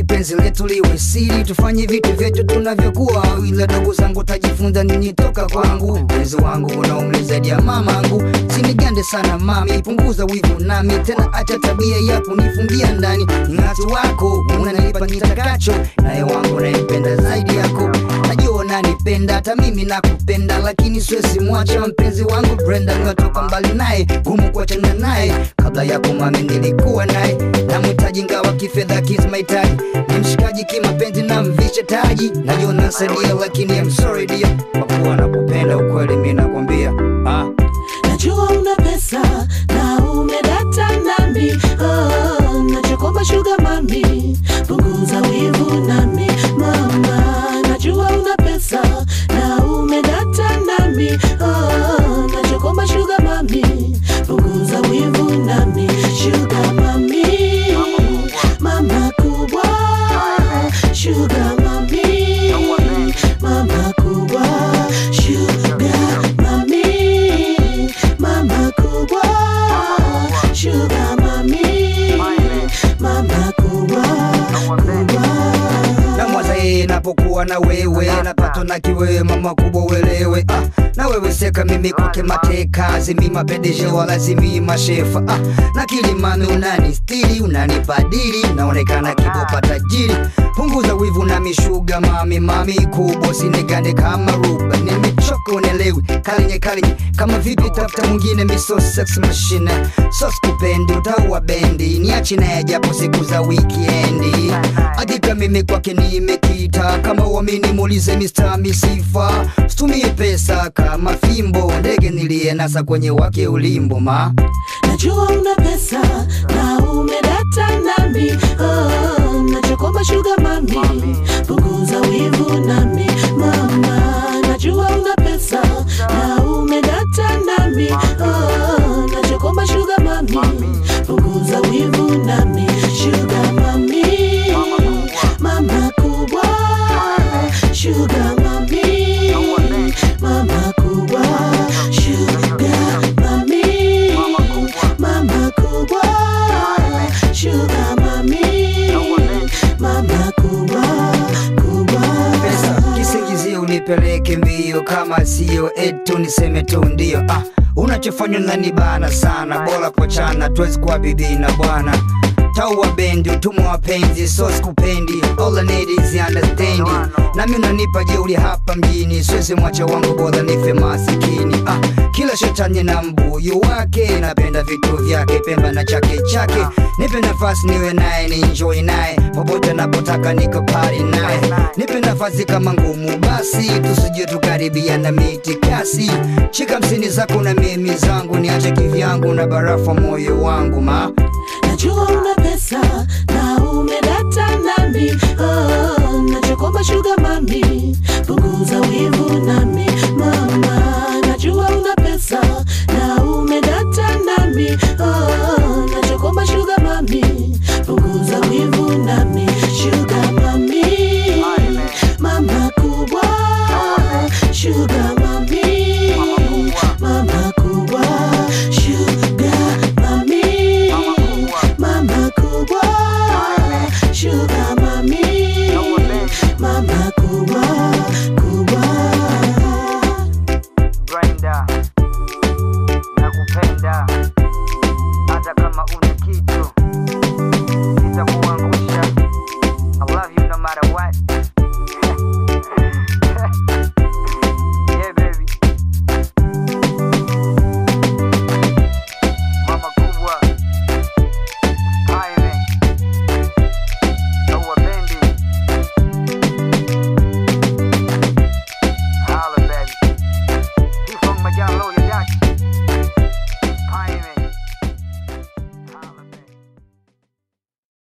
basi penzi letu liwe siri, tufanye vitu vyetu tunavyokuwa, ila dogo zangu tajifunza nini toka kwangu. Mpenzi wangu una umri zaidi ya mamangu, sinigande sana mami, punguza wivu nami tena, acha tabia ya kunifungia ndani. Ng'atu wako unanipa nitakacho, naye wangu naipenda zaidi yako. Najua unanipenda hata mimi nakupenda, lakini siwezi mwacha mpenzi wangu Brenda, nimetoka mbali naye, gumu kuachana naye. Kabla yako mami nilikuwa naye, namhitaji ngawa kifedha kizi mahitaji, ni mshikaji kimapenzi na mvishe taji. Najua nasaidia, lakini I'm sorry dear, kwa kuwa nakupenda ukweli, mimi nakwambia ah. Najua una pesa na umedata nami oh, nachokomba sugar mami, punguza wivu nami mama. Najua una pesa na umedata nami oh, nachokomba sugar mami, punguza wivu nami sugar mami, mama kubwa sugar mami, mama kubwa sugar mami, mama kubwa sugar mami, mama kubwa kubwa na mwaza yeye napokuwa na wewe napatwa na kiwewe mama kubwa uelewe ah, na wewe seka mimi kwake mateka zimi mapendeje wala zimi mashefa ah, na kilimami unani stili unanipadili naonekana kibopa tajiri punguza wivu na mishuga mami mami kubwa sinigande kama ruba nimechoka unelewi kalinye kalinye kama vipi tafuta mwingine miso sex machine sos kupendi utaua bendi niachi naye japo siku za wikendi hakika mimi kwake nimekita kama uamini muulize Mr. Misifa situmie pesa kama fimbo ndege niliyenasa kwenye wake ulimbo ma Najua una pesa na umedata nami oh, nachokomba sugar mami, punguza wivu nami mama. Najua una pesa na umedata nami oh, nachokomba sugar mami, punguza wivu nami sugar mami, mama kubwa sugar mami, mama kubwa sugar mami, mama kubwa sugar mami, mama kubwa kubwa pesa kisingizio unipeleke mbio kama sio etu niseme tu ndio ah, unachofanya nanibana sana bora kuachana tuwezi kuwa bibi na bwana taua bendi utumwa wapenzi so sikupendi all I need is understanding nami unanipa jeuri hapa mjini siwezi mwacha wangu bora nife masikini ah, kila shetani na mbuyu wake napenda vitu vyake pemba na chake chake nipe nafasi niwe naye ni enjoy naye popote napotaka niko pari naye nipe nafasi kama ngumu basi tusije tukaribia na miti kasi chika msini zako na mimi zangu niache kivyangu na barafa moyo wangu ma Najua una pesa na umedata nami oh, nachokomba sugar mami, punguza wivu nami